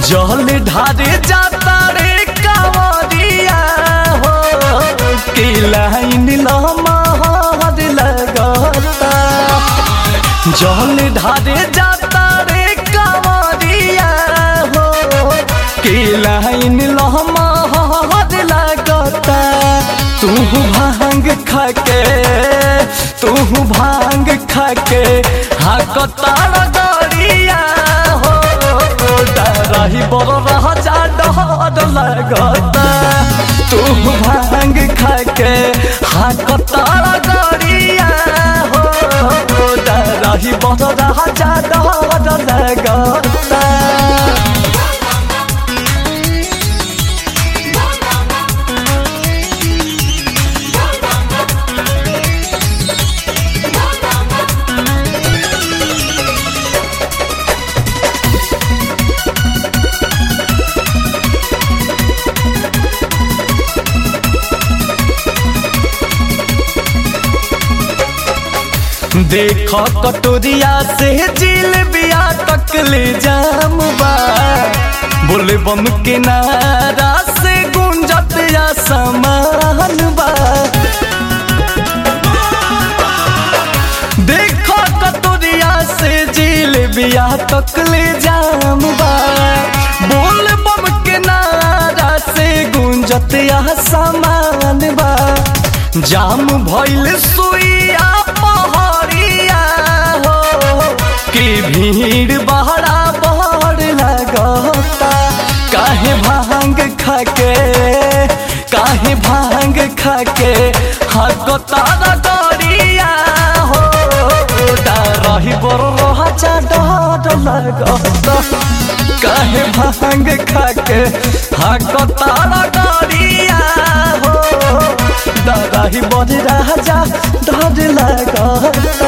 जल ढारे जाता रे कांवरिया हो के लाइन लमहर लगता जल ढारे जाता रे कांवरिया हो के लाइन लमहर लगता तू भांग खाके तू भांग खाके हाकता गड़िया हो डरही बड़ रह जा डर लगता तू भांग खाके हाकता गड़िया हो डरही बड़ रह जा डर लगता देख कटोरिया से जिल बिया तक ले जाम बा बोले बम के नारा से गुंजत या समान बा देख कटोरिया से जिल बिया तक ले जाम बा बोल बम के नारा से गुंजत या समान बा जाम भइल सुइया पहरिया हो कि भीड़ बहरा बड़ लगता काहे भांग खाके काहे भांग खाके हकता गड़िया हो रही बड़ रहा डर लगता काहे भांग खाके हकता गड़िया हो डराही बड़ राजा डर लगता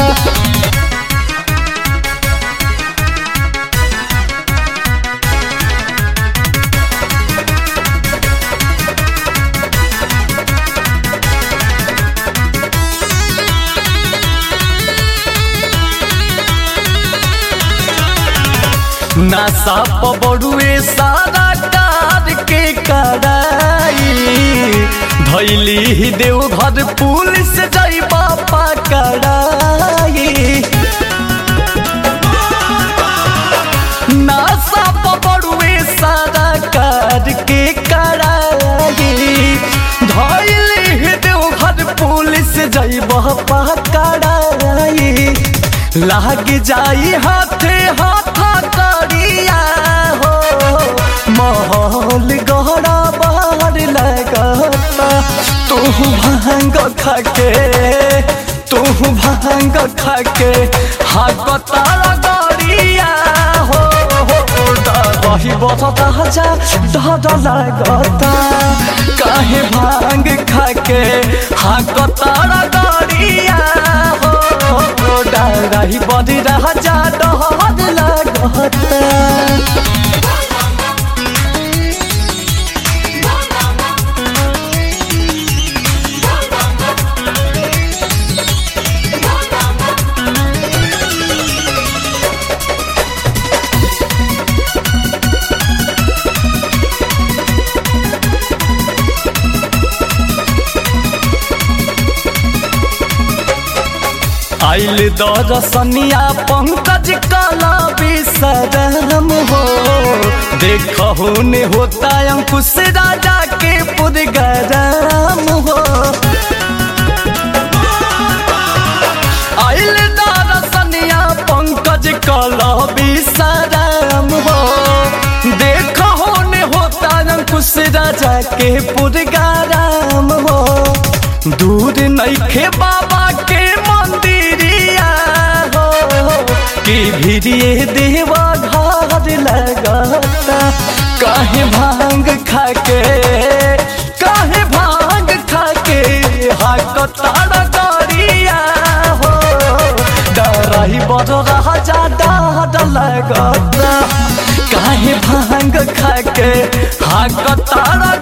नशा पबड़ुए सारा कार के कराई धैली देव घर पुलिस जई बापा कराई नशा पबड़ुए सारा कार के कराई धैली देव घर पुलिस जई बापा कराई लाग जाई हाथे हाथा करिया हो माहौल गहरा बाहर लगता तू भांग खाके तू भांग खाके हाकता गड़िया हो रही बता जा डर लगता काहे भांग खाके हाकता गड़िया हो रही बड़ी रह जा डर लगता आइल दरसनिया पंकज काला विसरम हो देखो ने होता अंकुश राजा के पुदगरम हो आइल दरसनिया पंकज काला विसरम हो देखो ने होता अंकुश राजा के पुदगरम हो दूर नइखे बाबा के मंदिरिया हो कि भिड़िए देवा घर लगता काहे भांग खाके काहे भांग खाके हाकता गड़िया हो डरही बड़ रहा जा डर लगता काहे भांग खाके हाकता